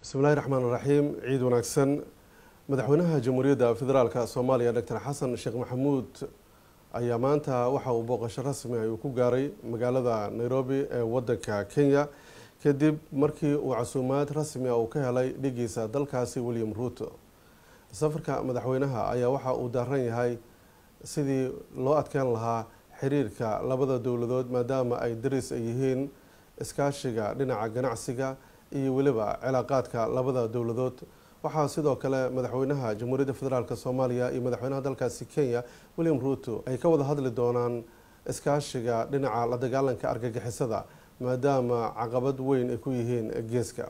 bismillahi raxmaan raxiim ciid wanaagsan madaxweynaha jamhuuriyadda federaalk soomaaliya doctor xasan sheekh maxamuud ayaa maanta waxa uu booqasho rasmi ah uu ku gaaray magaalada nairobi ee wadanka kenya kadib markii uu casuumaad rasmi ah uu ka helay dhigiisa dalkaasi william ruuto safarka madaxweynaha ayaa waxa uu daaran yahay sidii loo adkeyn lahaa xiriirka labada dowladood maadaama ay daris ay yihiin iskaashiga dhinaca ganacsiga iyo weliba cilaaqaadka labada dowladood waxaa sidoo kale madaxweynaha jamhuuriyadda federaalk soomaaliya iyo madaxweynaha dalkaasi kenya william ruuto ay ka wada hadli doonaan iskaashiga dhinaca la dagaalanka argagixisada maadaama caqabad weyn ay ku yihiin geeska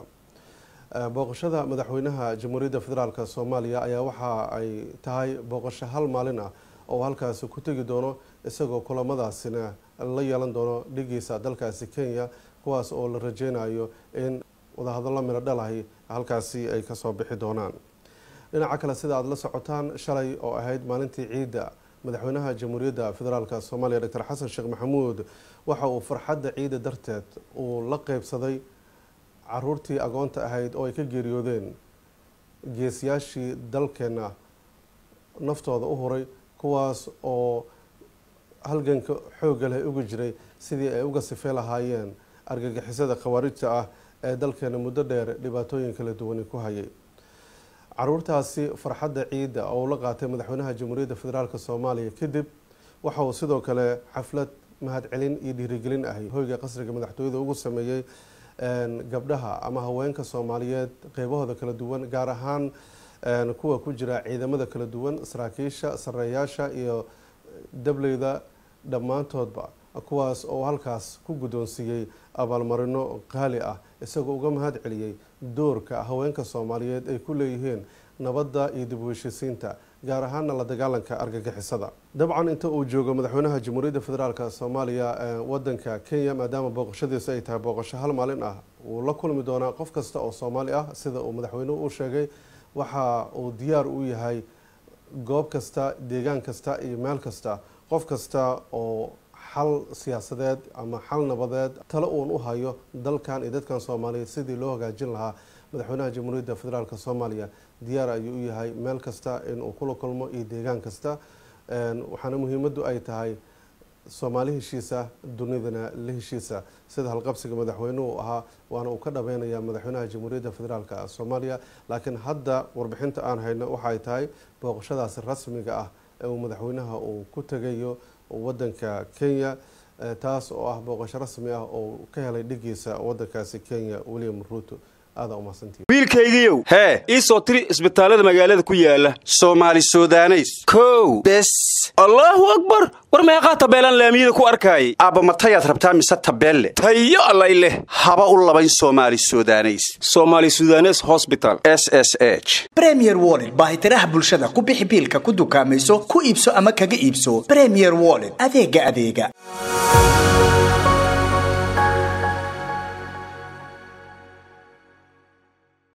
booqashada madaxweynaha jamhuuriyadda federaalk soomaaliya ayaa waxa ay tahay booqasho hal maalin ah oo halkaasi ku tegi doono isagoo kulamadaasina la yeelan doono dhigiisa dalkaasi kenya kuwaas oo la rajeynayo in wadahadallo miro dhalahi halkaasi ay kasoo bixi doonaan dhinaca kale sida aada la socotaan shalay oo ahayd maalintii ciidda madaxweynaha jamhuuriyadda federaalk soomaaliya doctor xasan sheekh maxamuud waxa uu farxadda ciidda darteed uu la qeybsaday caruurtii agoonta ahayd oo ay ka geeriyoodeen geesiyaashii dalkeena naftooda u huray kuwaas oo halganka xoogga leh uga jiray sidii ay uga sifey lahaayeen argagixisada khawaarijta ah ee dalkeena muddo dheer dhibaatooyin kala duwani ku hayay caruurtaasi farxadda ciidda oo uu la qaatay madaxweynaha jamhuuriyadda federaalk soomaaliya kadib waxa uu sidoo kale xaflad mahadcelin iyo dhiirigelin ahay hoyga qasriga madaxtooyada ugu sameeyey gabdhaha ama haweenka soomaaliyeed qeybahooda kala duwan gaar ahaan kuwa ku jira ciidamada kala duwan saraakiisha sareeyaasha iyo dableyda dhammaantoodba kuwaas oo halkaas ku guddoonsiiyey abaalmarino qaali ah isagoo uga mahad celiyey doorka haweenka soomaaliyeed ay ku leeyihiin nabadda iyo dib u heshiisiinta gaar ahaana la dagaalanka argagixisada dabcan inta uu joogo madaxweynaha jamhuuriyadda federaalk soomaaliya wadanka kenya maadaama booqashadiisu ay tahay booqasho hal maalin ah wuu la kulmi doonaa qof kasta oo soomaali ah sida uu madaxweynuhu u sheegay waxa uu diyaar u yahay goob kasta deegaan kasta iyo meel kasta qof kasta oo xal siyaasadeed ama xal nabadeed talo uun u hayo dalkan iyo dadkan soomaaliyeed sidii loo hagaajin lahaa madaxweynaha jamhuuriyadda federaalk soomaaliya diyaar ayuu u yahay meel kasta inuu kula kulmo iyo deegaan kasta waxaana muhiimaddu ay tahay soomaali heshiisa dunidana la heshiisa sida halqabsiga madaxweynuhu ahaa waana uu ka dhabeynaya madaxweynaha jamhuuriyadda federaalk soomaaliya laakiin hadda warbixinta aan hayno waxay tahay booqashadaasi rasmiga ah ee uu madaxweynaha uu ku tegayo wadanka kenya taas oo ah booqasho rasmi ah oo ka helay dhigiisa wadankaasi kenya william ruuto aada umahadsantii wiilkaygiiow hee ii soo tiri isbitaallada magaalada ku yaala soomaali sudaneys kow bes allaahu akbar war meeqaa tabeelaan laamiyada ku arkaayay aabba matayaad rabtaa mise tabeelle tayo allay leh haba u labayn soomaali sudaneys somaali sudanes hosbital s s h bremier wollet baahitiraha bulshada ku bixi biilka ku dukaamayso ku iibso ama kaga iibso bremier wollet adeega adeega